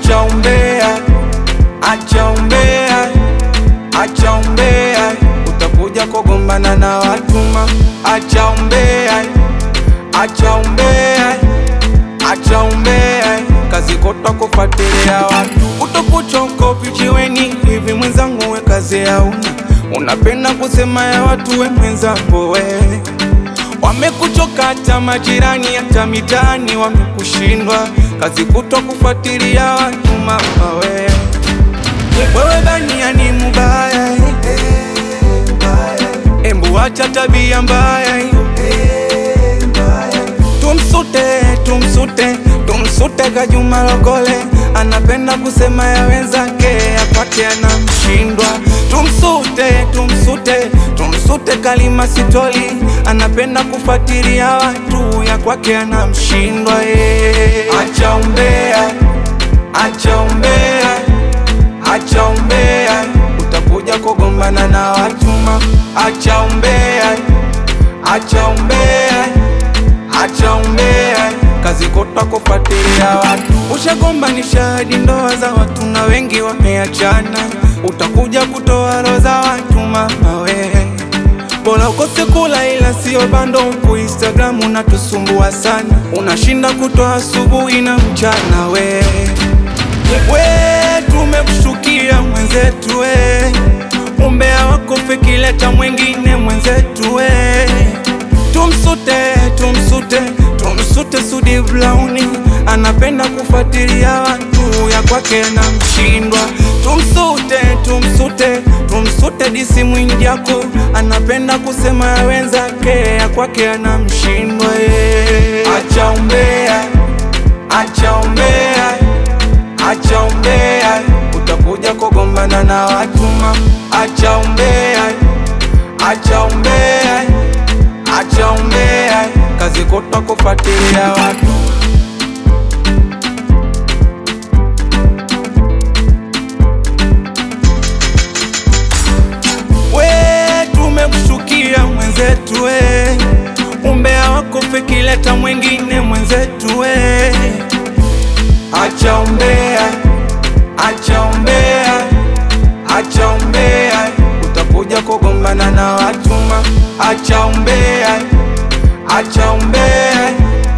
acha umbea, acha umbea, acha umbea, utakuja kugombana na watu ma, acha umbea, acha umbea, acha umbea, kazi kota kufuatilia watu, utakuchoko vijiweni hivi mwenzangu, we kazi hauna, unapenda kusema ya watu, we mwenzangu we Wamekuchoka hata majirani, hata mitaani wamekushindwa, kazi kutwa kufuatilia watu mama we. Wewe bania ni mubaya eh. Embu acha tabia mbaya eh. Tumsute, tumsute, tumsute Kajuma Lokole, anapenda kusema ya wenzake, ya kwake anamshindwa. Tumsute, tumsute, tumsute Kalima Sitoli, anapenda kufuatilia watu, ya kwake anamshindwa. eh. Acha umbea, acha umbea, acha umbea, utakuja kugombana na watu ma. Acha umbea, acha umbea acha umbea, kazi kota kufuatilia watu. Ushagombanisha hadi ndoa za watu na wengi wameachana, utakuja kutoa roho za watu mama we. Bora ukose kula ila sio bando huku Instagram unatusumbua sana, unashinda kutoa asubuhi na mchana we. We tumekushukia mwenzetu we, umbea wako fikileta mwengine mwenzetu we Tumsute, tumsute, tumsute Sudi Blauni, anapenda kufuatilia watu, ya kwake anamshindwa. Tumsute, tumsute, tumsute Disi Mwijaku, anapenda kusema ya wenzake, ya kwake anamshindwa. eh. Acha umbea, acha umbea, acha umbea, utakuja kugombana na watu ma. Acha umbea, acha umbea acha umbea, kazi kota kufuatilia watu. We tumekushukia mwenzetu we, umbea wako fikileta mwengine mwenzetu we. Acha umbea, acha umbea, acha umbea, utakuja kugombana na watu ma. Acha umbea, acha umbea,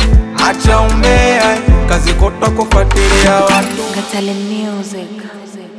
acha umbea, kazi kota kufuatilia watu. Katale Music.